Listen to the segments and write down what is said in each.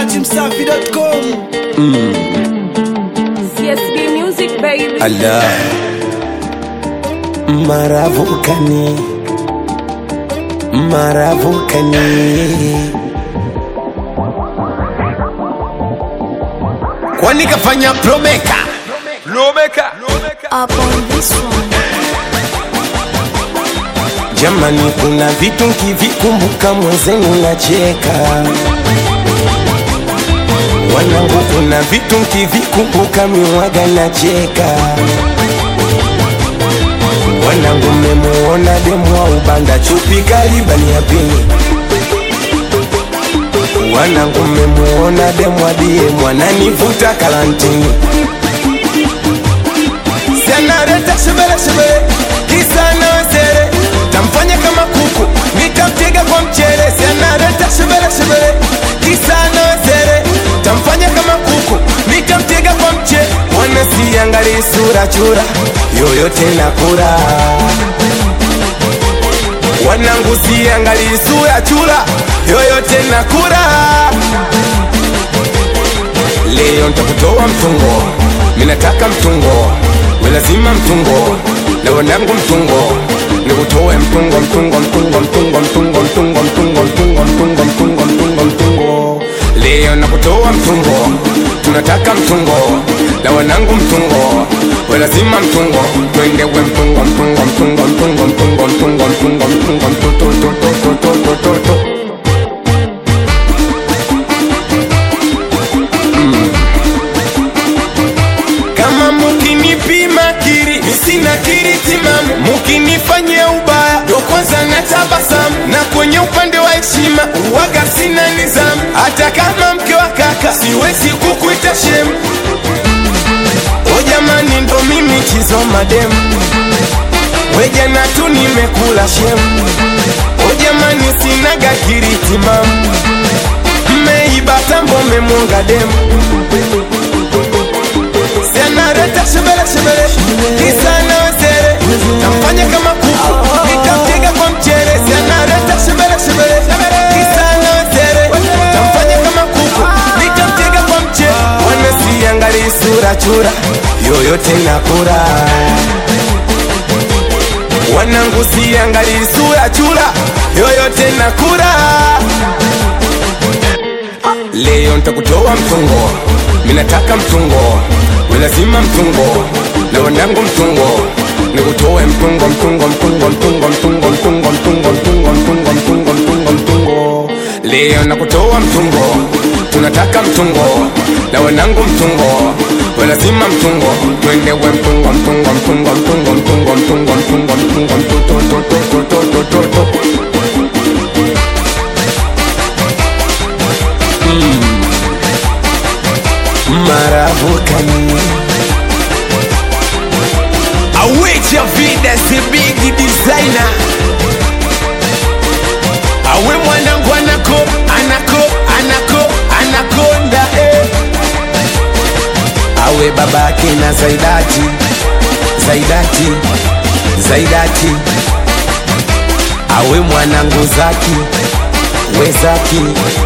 dachimsafi.com CSB Music baby. Allah Maravukani Maravukani Kwani kafanya promeka Promeka up on this one. Jamani kuna vitu nkivikumbuka mwenzenu nacheka Wanangu kuna vitu nkivikumbuka miwaga nacheka Wanangu mmemuona demu wa ubanda chupi karibani ya pili Wanangu mmemuona demu adie mwananivuta kalantini Sianareta shebele shebele kisa na wesere tamfanya kama kuku nitamtega kwa mchere Sianareta shebele shebele kisa na wesere tamfanya kama kuku nitamtega kwa mchere Mwana siangali sura chura yoyote na kura Wanangu siangali sura chura yoyote na kura Leo ntakutoa mtungo, minataka mtungo, we lazima mtungo, na wanangu mtungo, nikutoe mtungo, mtungo, mtungo, mtungo, mtungo, mtungo, mtungo, mtungo, mtungo, mtungo, mtungo, mtungo. Leo nakutoa mtungo, tunataka mtungo, na wanangu mtungo, we lazima mtungo, twende we mtungo, mtungo, mtungo, mtungo, mtungo, mtungo, mtungo, mtungo, mtungo, mtungo, mtungo, mtungo, mtungo. kama mukinipima kiri sina kiri timamu mukinifanyia ubaya ndo kwanza na tabasamu na kwenye upande wa heshima uwaga sina nizamu hata kama mke wa kaka siwezi kukuita shemu o jamani ndo mimi chizo mademu wejana tu nimekula shemu o jamani sinaga kiri timamu mmeiba tambo memwonga demu Sianareta shebele shebele Kisa na wesere Tamfanya kama kuku Nitampiga kwa mchere Sianareta shebele shebele Kisa na wesere Tamfanya kama kuku Nitampiga kwa mchere Wana siangali sura chura Yoyote na kura Wanangu siangali sura chura Yoyote na kura Leo ntakutoa mtungo, minataka mtungo, we lazima mtungo, na wanangu mtungo, nikutoe mtungo, mtungo, mtungo, mtungo, mtungo, mtungo, mtungo, mtungo, mtungo, mtungo, mtungo, mtungo. Leo nakutoa mtungo, tunataka mtungo, na wanangu mtungo, we lazima mtungo, twende we mtungo, mtungo, mtungo, mtungo, mtungo, mtungo, mtungo, mtungo, mtungo, mtungo, mtungo, mtungo, mtungo. Maravukani Awecha vida si big designer Awe mwanangu anako anako anako anakonda eh. Awe babake na Zaidati Zaidati Zaidati Awe mwanangu Zaki we Zaki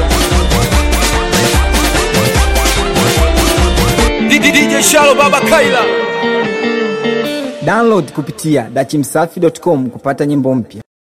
DJ Shalo Baba Kaila Download kupitia dachimsafi.com kupata nyimbo mpya.